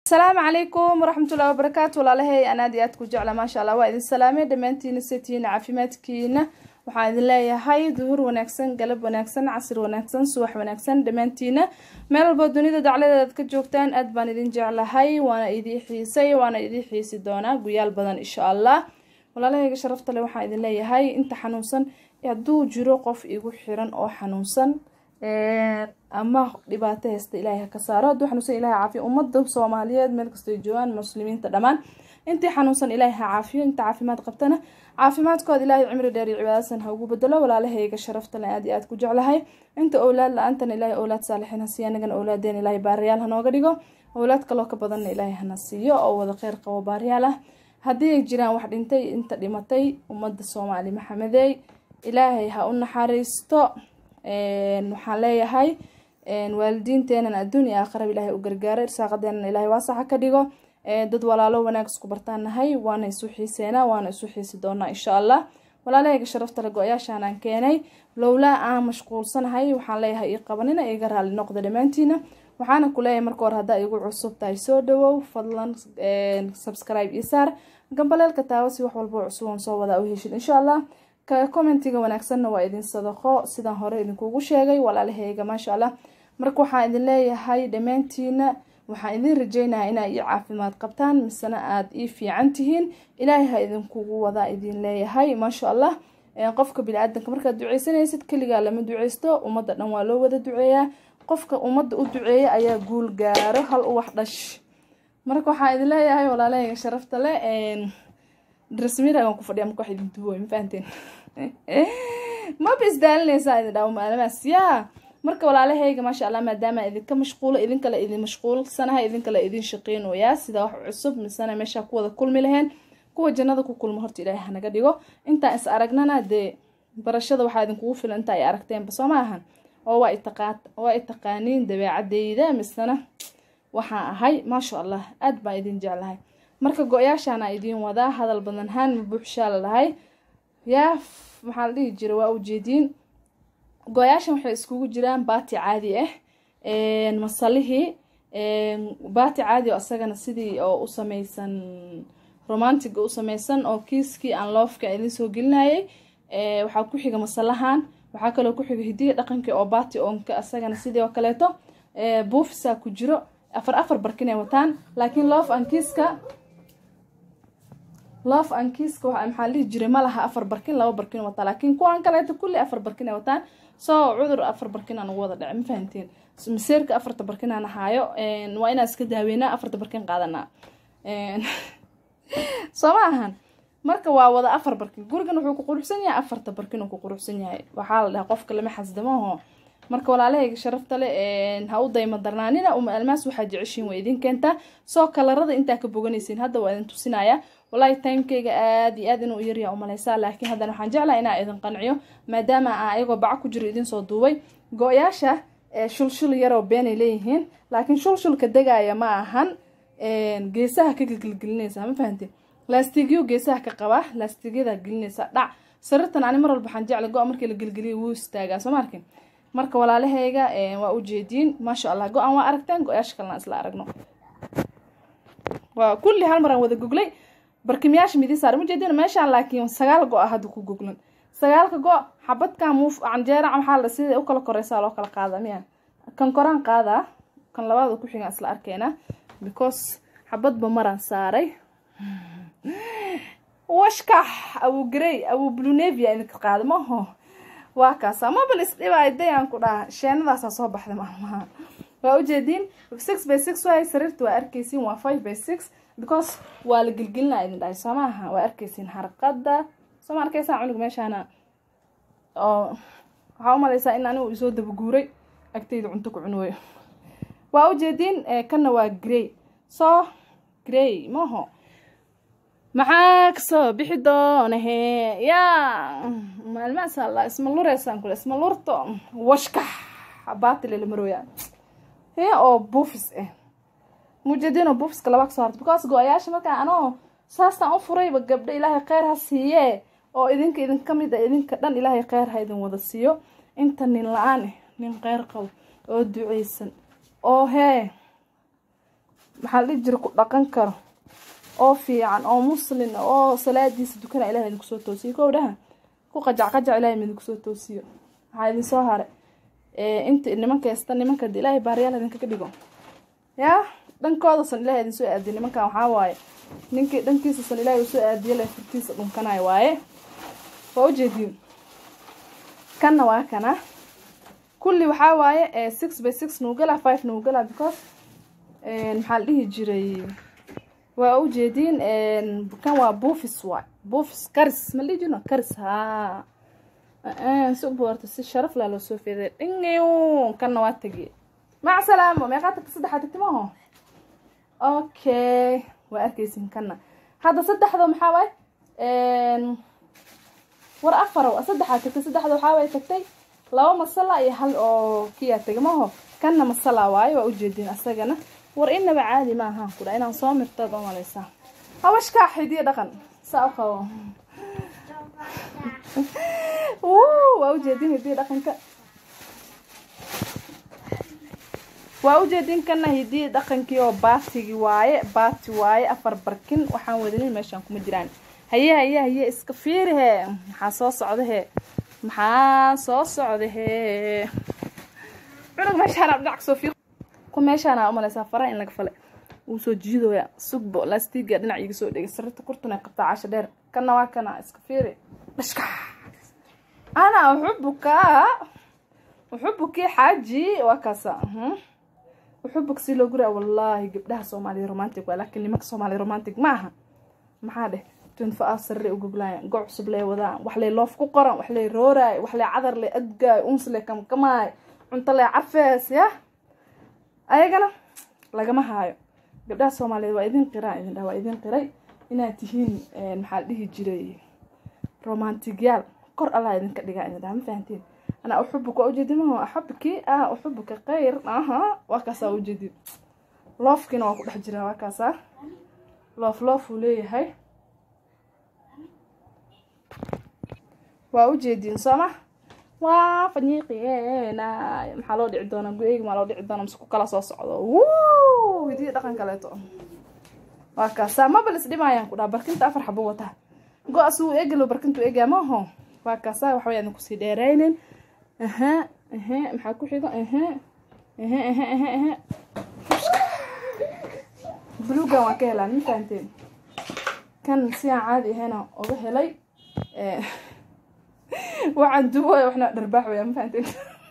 asalaamu calaykum waraxmatullahi wabarakaatu walaalahay aan aad iyo aad ku jecla maasha allah waa idin salaamay dhammaantiina setiina caafimaadkiina waxaan idin leeyahay duhur wanaagsan galab wanaagsan casir wanaagsan subax wanaagsan dhammaantiina meel walboo dunida dacladeedaad ka joogtaan aad baan idin jeclahay waana idii xiisay waana idii xiisi doonaa guyaal badan insha allah walaalahayga sharafta le waxaan idin leeyahay inta xanuunsan hadduu jiro qof igu xiran oo xanuunsan ama dhibaato haysta ilaahay haka saaro hadduu xanuunsan ilahay caafiyo ummadda soomaaliyeed meel kastoo joogaan muslimiinta dhammaan intii xanuunsan ilaahay ha caafiyo inta caafimaad qabtana caafimaadkooda ilaahay cimri dheer iyo cibaadasan ha ugu bedelo walaalahayga sharafta le aad iyo aad ku jeclahay inta owlaad la-aantana ilaahay owlaad saalixiin ha siiyo anagana owlaadeen ilaahay baariyaal hanooga dhigo owlaad kaloo ka badanna ilaahay hana siiyo oo wada kheyr qabo baariyaal ah haddii ay jiraan wax dhintay inta dhimatay ummadda soomaali maxamedey ilaahay ha u naxariisto waxaan leeyahay waalidiinteenan adduun iyo aakhiraba ilaahay u gargaaro irsaaqadeenan ilaahay waasaxa ka dhigo dad walaalo wanaag isku bartaan nahay waana isu xiiseenaa waana isu xiisi doonaa insha allah walaalahayga sharafta le go-yaashaan aan keenay lowlaa aan mashquulsanahay waxaan leeyahay ii qabanina iga raali noqda dhammaantiina waxaana ku leeyahay marka hore haddaa igu cusub tahay soo dhawow fadlan subscribe io saar gambaleelka taawo si wax walbo cusuban soo wadaa u heshid insha allah commentiga wanaagsanna waa idin sadaqo sidaan hore idinkugu sheegay walaalahayga maasha allah marka waxaan idin leeyahay dhammaantiina waxaan idin rajeynaya inaa ii caafimaad qabtaan misena aada ii fiican tihiin ilaahay ha idinkugu wadaa idin leeyahay maasha allah qofka bini-aadanka markaad duceysanaysid keligaa lama duceysto ummadda dhan waa loo wada duceeyaa qofka ummadda u duceeya ayaa guul gaaro hal u wax dhash marka waxaan idin leeyahay walaalahayga sharafta le drasmiragan ku fadhiya marka wax idin duwoy ma fahanteen maba isdaalinaysaa idin dhawo maalamaas yaa marka walaalahayga maasha allah maadaama idinka mashquulo idinkale idin mashquulsanahay idinkale idin shaqeynoyaa sida wax cusub misena meeshaa ku wada kulmi laheen kuwa jannada ku kulmo horta ilaahay hanaga dhigo intaan is aragnana dee barashada waxaa idinkugu filan inta ay aragteenba soo ma ahan oo waa i taqaaniin dabeecadeyda misena waxaan ahay maasha allah aad baan idin jeclahay marka go-yaashaana idiin wadaa hadal badan haan ma buuxshaa la dhahay yaa maxaa la dhihi jira waa ujeediin go-yaashan waxay iskugu jiraan baati caadi ah masalihii baati caadi oo asagana sidii oo u sameysan romantiga u sameysan oo kiiskii aan loofka idin soo gelinayay waxaa ku xiga masalahan waxaa kaloo ku xiga hidiga dhaqankii oo baati oonka asagana sidii oo kaleeto buufisaa ku jiro afar afar barkin ay wataan laakiin loof aan kiiska loof aan kiiska waxa maxaa lihi jiray ma laha afar barkin laba barkin wataa laakiin kuwaan kaleeto kulli afar barkin ay wataan soo cudur afar barkin aan ugu wada dhacay ma fahanteen maseerka afarta barkin aan ahaayo waa inaan iska daaweynaa afarta barkin qaadanaa soo ma ahan marka waa wada afar barkin gurigan wuxuu ku quruxsan yahay afarta barkin uu ku quruxsan yahay waxaa la dhahaa qofka lama xasdamaho marka walaalahayga sharafta le ha u dayma darnaanina uma almaas waxaa jeceshiin way idin keentaa soo kalarada intaa ka boganaysiin hadda waa idin tusinaya walahi timekeyga aada iyo aad inuu yaryaa umaleysaa laakiin haddana waxaan jeclaha inaa idin qanciyo maadaama aan ayagoo baco ku jiro idin soo duubay go-yaasha shulshul yaroo beenay leeyihiin laakiin shulshulka degaya ma ahan geesaha ka gelgelinaysa ma fahanteen laastigyo geesaha ka qaba laastigyada gelinaysa dhac sarirtan ani mar walba waxaan jecla go- markii la gelgeliya wuu istaagaa soo ma arkin marka walaalahayga waa ujeediin maasha allah go-aan waa aragteen go-yaasha kalena isla aragno waa kulli hal maraan wada goglay barkimiyaasha midi saar ujeedin meeshaan laakiin sagaal go-a hadda ku goglan sagaalka go xabadkan muuf canjeera maxaa la sida u kala koreysaa loo kala qaada miya kan koraan qaadaa kan labaada ku xigaan isla arkeena because xabadba maraan saaray washkax awu grey awu blunevia idinka qaada maho waa kaasa mabal isdhibay dayaan ku dhaha sheenadaasaa soo baxday maalmaha waa ujeediin six by six waay sariirta waa arkeysiin waa five by six because waa la gelgelinaa idin dhahay soo maaha waa arkeysiin harqada soo ma arkeysaa cunug meeshaana oo waxaa umaleysaa in anigu isoo dabaguuray agtayda cunto ku cunooyo waa ujeediin kana waa grey soo grey maho maxaa kasoo bixi doonahe yaa maalmahaas alla isma lureysaan kule isma lurto washkax baatilele marooya he oo buufis ah mujeediin oo buufiska laba kasoo harta because go-ayaasha markaa anoo saastaan u furayba gabdho ilaahay kheyr ha siiye oo idinka idin ka mid a idinka dhan ilaahay kheyr ha idin wada siiyo inta nin la-aan ah nin kheyr qabo oo duceysan oo hee maxaa la dhihi jira ku dhaqan karo oo fiican oo muslin oo salaadiisa dukana ilaah idinku soo toosiyo kow dhaha ku qajac qajac ilahay idinku soo toosiyo waxaa idin soo haray inta nimanka hesta nimanka de ilaahay baariyaal idinkaga dhigo yaa dhankoodasan ilahay idin soo aadiye nimankan waxaa waaye ninkii dhankiisasan ilahay uu soo aadiye le furtiisa dhunkanayo waaye waa ujeediin kanna waa kana kulli waxaa waaye six by six nuugala five nuugala because maxaa la dhihi jiray waa ujeediin kan waa buufis waay buufis karis ma la dhihi jirno karis haa si u boorta si sharaf laa loo soo feeday dhingiw kanna waa tegiye mac salaamo meeqaa tagta saddexaa tagti maaho okay waa arkaysin kanna hadda saddexda maxaa waaye war afarow saddexaa tagtay saddexda waxaa waaye tagtay laba masala iyo hal oo kiyaa tegay maaho kanna masala waaye waa ujeediin asagana war inaba caadi ma ahaan kudha inaan soo mirtaad oo malaysaa hawashkaa xidiyo dhaqan saa u qabo waa ujeedin hidiyo dhaqanka waa ujeedin kana hidiyo dhaqankii oo baatigi waaye baati waaye afar barkin waxaan wadanin meeshaan kuma jiraan haye haye haye iska fiiri hee maxaa soo socda hee maxaa soo socda hee cunug meeshaan dhinac soo fiiq ku meeshaana umalaysaa faraha in laga fale wuu soo jiidooya sugbo lastiga dhinac iga soo dhegay sarirta kurtun ay qabtaa casho dheer kana waa kana iska fiiri dhashka ana uxubuka uxubukii xaaji waa kaasa uxubuk si loo guraa wallaahi gabdhaha soomaaliya romantic waa laakiin nimanka soomaaliya romantic ma aha maxaa dheh twenty four hours sarre u goglaayaan go cusub lee wadaan wax lee loof ku qoran wax lee rooraay wax lee cadar lee adgaay uns lee kamkamaay cunto lee cafees yah ayagana lagama haayo gabdhaha soomaaliyeed waa idin qiraan idin dhaha waa idin qiray inaad tihiin maxaa la dhihi jiray romantigyaal kor allah idinka dhigaa idin dhaha ma fahantiin anaa uxubuk waa ujeedimaho axabki ah uxubuka khayr aha waa kaasaa ujeedin loofkiina waa ku dhex jiraa waa kaasaa loof loof uu leeyahay waa ujeediin sooma waa fanyiiqiyeena maxaa loo dhici doonaa go-eyga maa loo dhici doonaa mise ku kala soo socdo wuu hidiya dhaqan kaleeto waa kaasaa maba lis dhimaayaan ku dhaha barkinta afar xabo wataa go-as wuu eegalo barkintu eegaa maaho waa kaasaa waxba yaadan kusii dheeraynin aha aha maxaa ku xigo aha aha aha aha aha bulugan waa ka helaan ma fahanteen kan si aan caadi ahayna uga helay waxaan duwaya waxna dharbaax waya ma fahanteen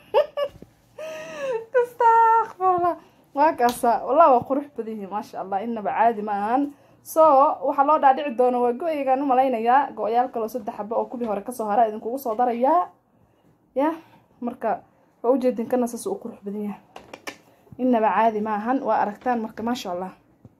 astaqfirullah waa kaasa wallah waa qurux badan yihiin maasha allah inaba caadi ma ahan so waxaa loo dhaadhici doona waa go-ygaan umalaynayaa go-yaal kaloo saddex xaba oo kubii hore kasoo hara idinkugu soo darayaa ya marka waa ujeedin kana saas uu qurux badan yahay inaba caadi ma ahan waa aragtaan marka maasha allah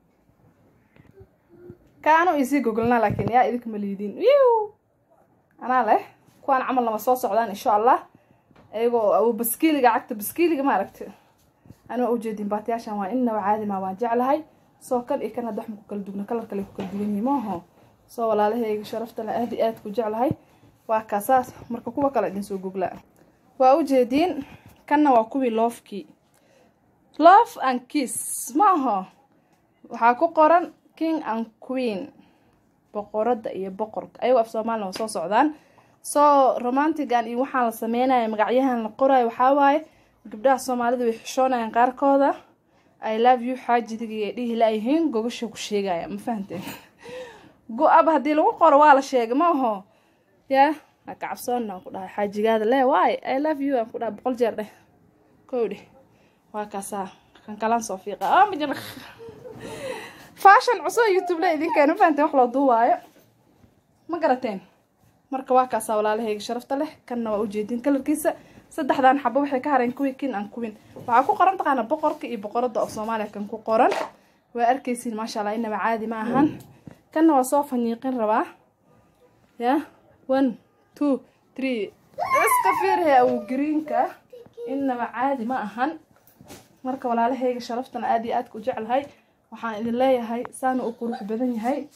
kaanu isii gogolnaa laakiin yaa idinka ma liidin wiw anaa leh kuwaan camal lama soo socdaan insha allah iyagoo baskiiliga cagta baskiiliga ma aragti ani waa ujeedin baatiyaashan waa inaba caadi ma waan jeclahay soo kan iyo kan hadda wax ma ku kala dugna kalar kale ku kala dugan yihiin maaho soo walaalahayga sharaftana aad iyo aad ku jeclahay waa kaasaas marka kuwa kale idin soo goglaa waa ujeediin kanna waa kuwii loofkii love and kiss maaho waxaa ku qoran king and queen boqorada iyo boqorka ayagoo af soomaalina waa soo socdaan soo romantigan iyo waxaan la sameynaya magacyahan la qorayo waxaa waaye gabdhaha soomaalida way xishoonayaan qaarkooda i love you xaajidiga ay dhihi laayihiin gogasha ku sheegaya ma fahanteen go-aba haddii lagu qoro waa la sheegay ma aho yaa ha kacabsoonna aan ku dhahay xaajigaada lee waay i love you aan ku dhahay boqol jeer dheh kow dheh waa kaasaa kan kalaan soo fiiqa amajir fashion cusub youtube le idinkeena ma fahanteen wax loo duuwaayo ma garateen marka waa kaasaa walaalahayga sharafta leh kanna waa ujeedin kalarkiisa saddexdan xabo waxay ka hareen kuwii kin aan kuwin waxaa ku qoran taqaana boqorka iyo boqorada oo soomaaliya kan ku qoran waa arkaysiin maasha allah inaba caadi ma ahan kanna waa soo fanyiiqin rabaa ya one two three iska fiirhe awu greenka inaba caadi ma ahan marka walaalahayga sharaftana aad iyo aadka u jeclahay waxaan idin leeyahay saana u qurux badan yahay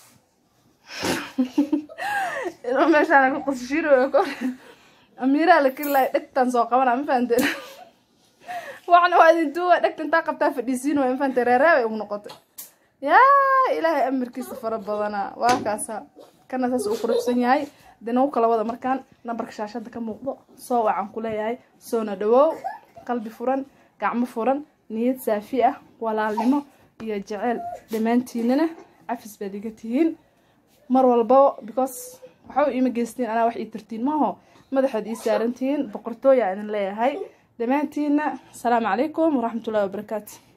inuu meeshaan ku qasshiro amiiraa la kari lahay dhegtan soo qabana ma fahanteen waxna waa idin duuwa dhegta intaa qabtaa fadhiisiin way ma fahanteen reereebay ugu noqotay yaa ilaahay amarkiisa fara badana waa kaasa kana saas uu quruxsan yahay dee nagu kala wada markaan nambarka shaashada ka muuqdo soo wacan ku leeyahay soona dhawow qalbi furan gacmo furan niyad saafi ah walaalnimo iyo jeceyl dhammaantiinana cafis baad iga tihiin mar walbaba because waxba iima geystiin anaa wax ii tartiin maaho madaxood ii saarantihiin boqortooya idin leeyahay dhammaantiina asalaamu calaykum waraxmatullahi wabarakaatu